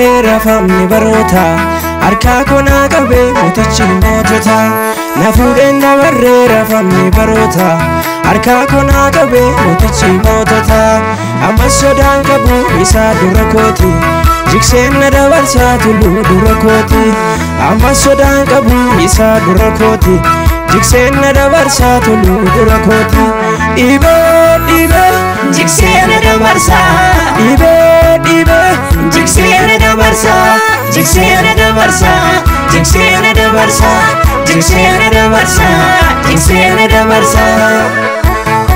dabarree rafamni baroota harkaa konaa qabee mootichi mootota na fuudheen dabarree rafamni baroota harkaa konaa qabee mootichi mootota ammas sodaan qabu isaa dura kooti jikseen na dabarsaa tulluu dura kooti ammas sodaan qabu isaa dura kooti jikseen na dabarsaa tulluu dura kooti dhibee dhibee Jikseen dabarsaa dhibee dhibee Jikseen dabarsaa Jikseen dabarsaa Jikseen dabarsaa Jikseen dabarsaa Jikseen dabarsaa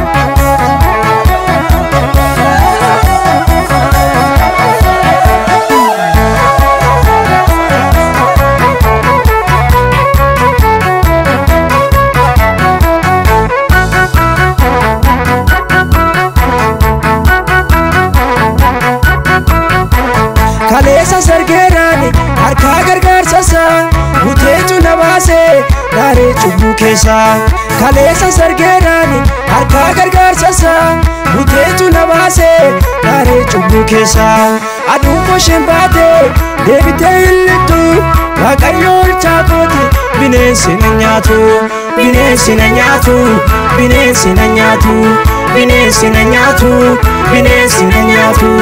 kaleessa sargeeraani harkaa gargaarsasaa buteetu na baasee daaree cubbuu keessaa kaleessa sargeeraani harkaa gargaarsasaa buteetu na baasee daaree cubbuu keessaa aduun bosheen baatee deebitee hin lixxu waaqayyo olchaa kooti bineensi na nyaatu bineensi na nyaatu bineensi na nyaatu bineensi na nyaatu bineensi na nyaatu.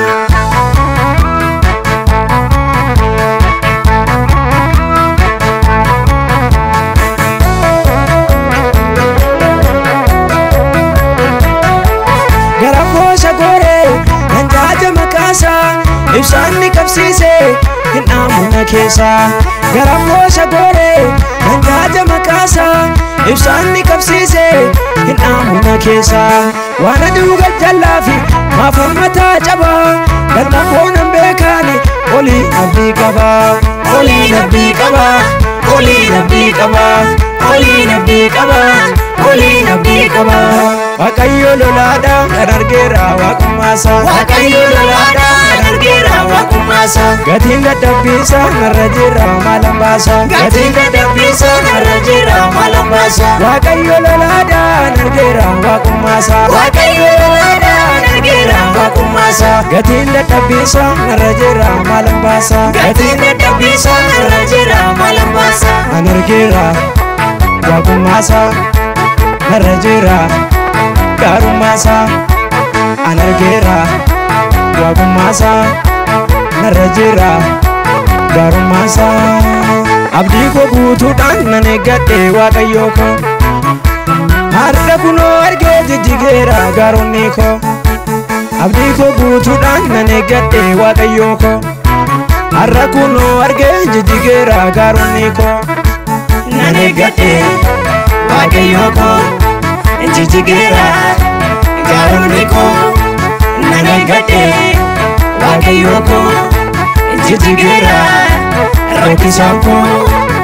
Garabboosha gooree nan jaaja maqaasaa ibsaan ni qabsiisee hin dhaamuna keessaa Garabboosha gooree nan jaaja maqaasaa ibsaan ni qabsiisee hin dhaamuna keessaa waan aduu gajjallaafi maaf hammataa cabaa galma koonan beekaani olii abdii qabaa olii abdii qabaa olii abdii qabaa olii abdii qabaa olii abdii qabaa Waaqayyo lolaadhaa kan argeera waaqummaasaa Waaqayyo lolaadhaa kan argeera waaqummaasaa Gatiin dadhabbiisaa narra jira maalan baasaa Gatiin dadhabbiisaa narra jira maalan baasaa Waaqayyo lolaadhaa kan argeera waaqummaasaa Waaqayyo lolaadhaa kan argeera waaqummaasaa Gatiin dadhabbiisaa narra jira maalan baasaa Gatiin dadhabbiisaa narra jira maalan baasaa An argeera waaqummaasaa narra jira gaarummaasaa An argeera waaqummaasaa narra jira gaarummaasaa Abdii koo guutuudhaan nan eeggadhe waaqayyoo koo Har'a kunoo argee jijjigeera gaaronni koo Abdii koo guutuudhaan nan eeggadhe waaqayyoo koo Har'a kunoo argee jijjigeera gaaronni koo Nan eeggadhe waaqayyoo koo jijjigeera gaaronni koo nan eeggadhe waaqayyoo koo jijjigeera rakkisaan koo